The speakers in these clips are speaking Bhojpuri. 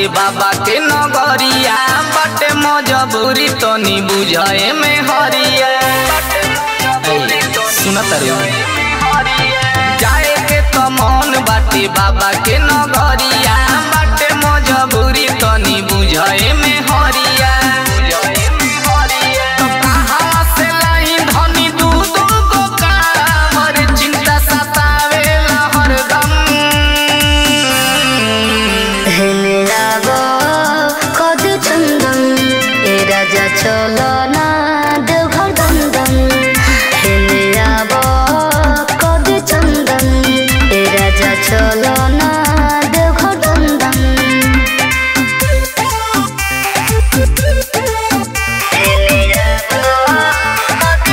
बाटे बाबा के नगरिया बाटे मजबूरी तनी बुझे में हरिया सुनत रे जाए के तो मन बाटे बाबा के नगरिया बाटे मजबूरी तनी बुझे में हरिया तो कहाँ से लाई धनी दू दू गो कांवर, चिंता सतावेला हरदम হেনে রাগ কদ চন্দন এ রাজা চলো না দেওঘর দন্দন হেনে রাগ কদ চন্দন এ রাজা চলো না দেওঘর দন্দন হেনে রাগ কদ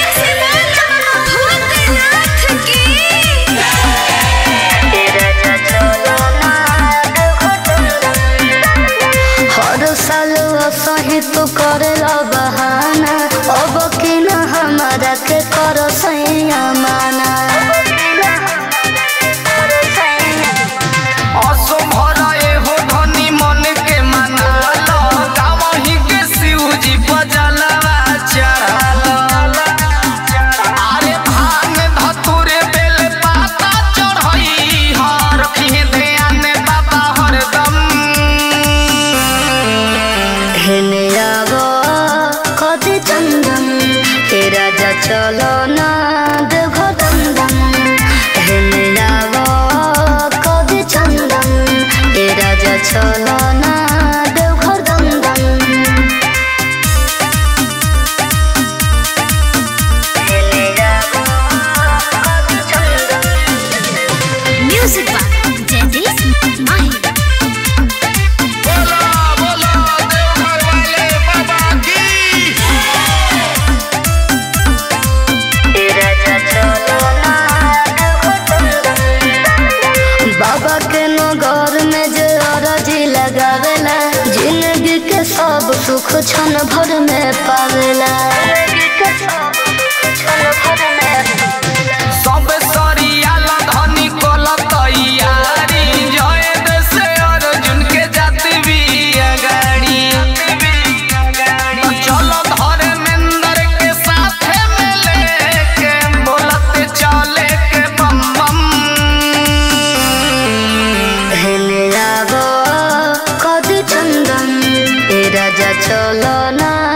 हर साल सही तो करेला बहाना अब कि न हमारा के करो सैया माना असो भराए हो धनी मन के मनाल गावही के शिवजी बजलवा चढ़ाल अरे भांग धतुरे बेल पाता चढ़ई हर रखी ध्यान बाबा हरदम हेने आगो कति चंदन ए राजा चलो ना देखो दंदन हेने आगो कति चंदन ए राजा चलो ना देखो दंदन हेने आगो कति चंदन Music by Jadis Mahi. बोला बोला देवघर वाले बाबा की बाबा के नगर में जे अरजी लगावेला जिंदगी के सब सुख क्षण भर में पावेला सब सरियाल धनी कोल तैयारी जय देश अर्जुन के जात भी अगाड़ी चलो धर्मेंद्र के साथ में लेके बोलते चले के बम बम हेने लागो कदी चंदन ए राजा चलो ना